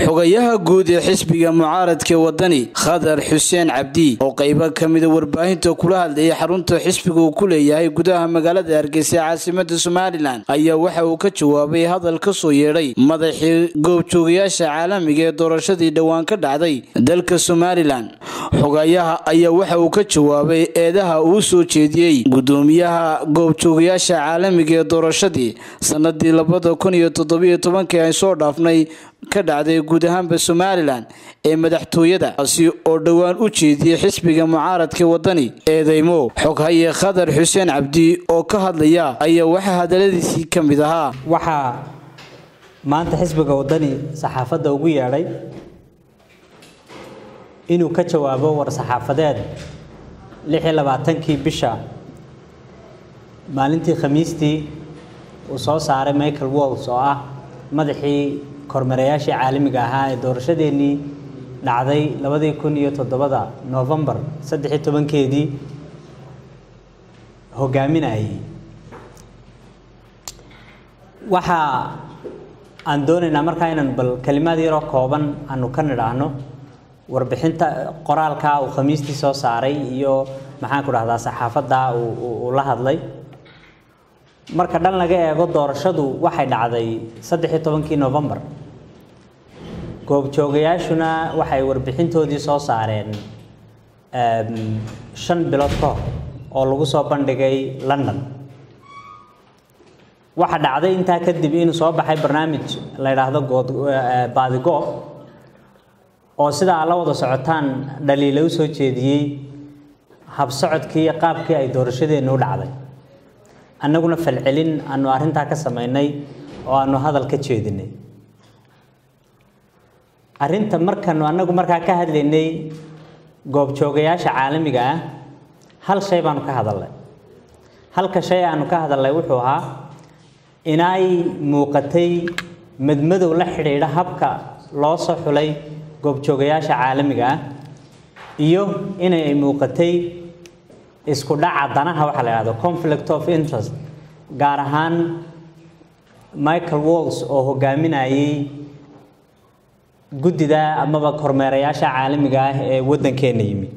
xogayaha guud ee xisbiga mucaaradka wadani khadar xuseen cabdi oo qaybo ka mida warbaahinta kula hadlayay xarunta xisbiga uu ku leeyahay gudaha magaalada hargeysa ee caasimada somalilan ayaa waxa uu ka jawaabay hadal ka soo yeedhay madaxii goobjoogayaasha caalamiga ee doorashadii dhowaan ka dhacday dalka somalilan xogayaha ayaa waxa uu ka jawaabay eedaha uu soo jeediyey gudoomiyaha goobjoogayaasha caalamiga ee doorashadii sanadii labada kun iyo toddobiyo tobankii ay soo dhaafnay ka dhacday guud ahaanba somalilan ee madaxtooyada kaasi oo dhowaan u jeediyey xisbiga mucaaradka wadani eedeymo xoghaye khadar xuseen cabdi oo ka hadlaya ayaa waxaa hadaladiisii ka mid ahaa waxaa maanta xisbiga wadani saxaafadda ugu yeedhay inuu ka jawaabo war saxaafadeed lix iyo labaatankii bisha maalintii khamiistii uu soo saaray michael walls oo ah madaxii kormeerayaashii caalamiga ahaa ee doorashadeennii dhacday labadii kun iyo toddobada novembar saddex iyo tobankeedii hogaaminayay waxaa aan doonaynaa markaa inaan bal kelimaad yaroo kooban aanu ka nidhaahno warbixinta qoraalka uu khamiistii soo saaray iyo maxaanku dhahdaa saxaafadda uu la hadlay marka dhan laga eego doorashadu waxay dhacday saddex iyo tobankii novembar goobjoogayaashuna waxay warbixintoodii soo saareen shan bilood ka hor oo lagu soo bandhigay london waxa dhacday intaa kadib inuu soo baxay barnaamij la yidhaahdo good baadigoob oo sidaa la wada socotaan dhaliila u soo jeediyey habsocodkii iyo qaabkii ay doorashadeennu u dhacday annaguna falcelin aanu arrintaa ka samaynay oo aanu hadal ka jeedinay arrinta markanu annagu markaa ka hadlaynay goobjoogayaasha caalamiga ah hal shay baanu ka hadalnay halka shay aanu ka hadalnay wuxuu ahaa inay muuqatay madmadow la xidhiidha habka loo soo xulay goobjoogayaasha caalamiga ah iyo inay muuqatay isku dhaca danaha waxaa la yidhahdo conflict of interest gaar ahaan michael walls oo hogaaminayay guddida amaba kormeerayaasha caalamiga ah ee waddankeena yimi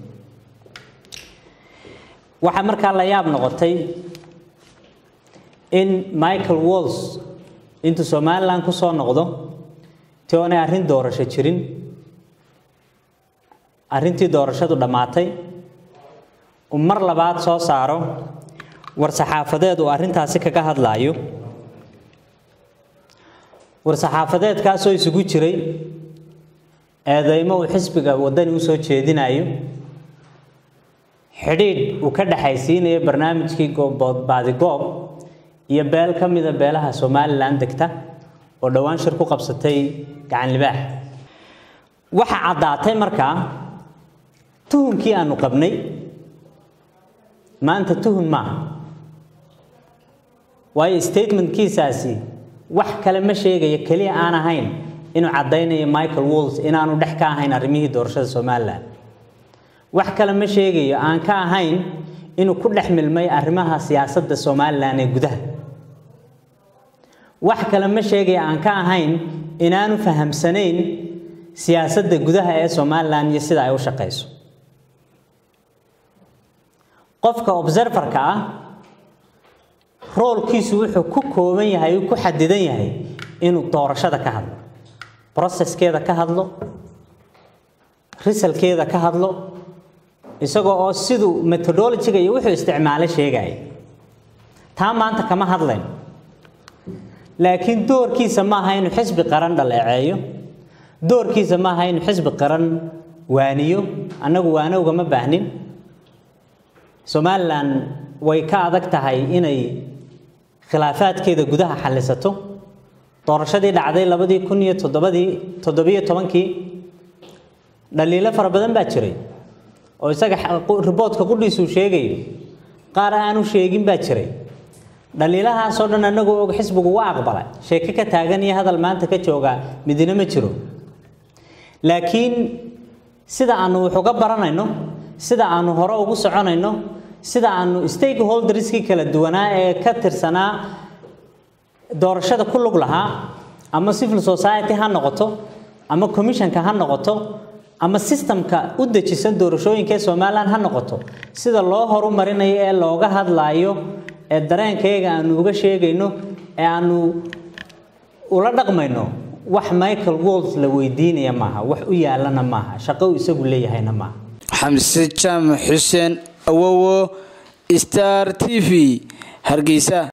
waxaa markaa la yaab noqotay in michael walls intuu somalilan ku soo noqdo ti oonay arrin doorasho jirin arrintii doorashadu dhammaatay uu mar labaad soo saaro war saxaafadeed uu arrintaasi kaga hadlaayo war saxaafadeedkaasoo isugu jiray eedeymo uu xisbiga waddani u soo jeedinayo xidhiidh uu ka dhexaysiinayo barnaamijkii baadigoob iyo beel ka mida beelaha somalilan degta oo dhowaan shir ku qabsatay gacan libaax waxaa caddaatay markaa tuhunkii aanu qabnay maanta tuhun maaha waayo statementkiisaasi wax kale ma sheegayo keliya aan ahayn inuu caddaynayo michael walls inaanu dhex ka ahayn arrimihii doorashada somalilan wax kale ma sheegayo aan ka ahayn inuu ku dhex milmay arrimaha siyaasadda somalilan ee gudaha wax kale ma sheegayo aan ka ahayn inaanu fahamsanayn siyaasadda gudaha ee somalilan iyo sida ay u shaqayso qofka observerka ah roolkiisu wuxuu ku kooban yahay uu ku xadidan yahay inuu doorashada ka hadlo processkeeda ka hadlo risalkeeda ka hadlo isagoo oo siduu methodologiga iyo wuxuu isticmaalay sheegaya taa maanta kama hadlayn laakiin doorkiisa maaha inuu xisbi qaran dhaleeceeyo doorkiisa maaha inuu xisbi qaran waaniyo annagu waano ugama baahnin somalilan way ka adag tahay inay khilaafaadkeeda gudaha xallisato doorashadii dhacday labadii kun iyo toddobadii toddobiyo tobankii dhaliilo fara badan baa jiray oo isaga riboodka qudhiisuu sheegayo qaar aanu sheegin baa jiray dhaliilahaasoo dhan annagoo og xisbigu waa aqbalay sheeke ka taagan iyo hadal maanta ka jooga midina ma jiro laakiin sida aanu wax uga baranayno sida aanu hore ugu soconayno sida aanu stakeholderskii kala duwanaa ee ka tirsanaa doorashada ku lug lahaa ama civil society ha noqoto ama commissionka ha noqoto ama sistamka u dejisan doorashooyinka ee somalilan ha noqoto sida loo horumarinayo ee looga hadlaayo ee dareenkayaga aanu uga sheegayno ee aanu ula dhaqmayno wax michael wolds la weydiinaya maaha wax u yaalana maaha shaqo uu isagu leeyahayna maaha xamse jaamac xuseen awowo star t v hargeysa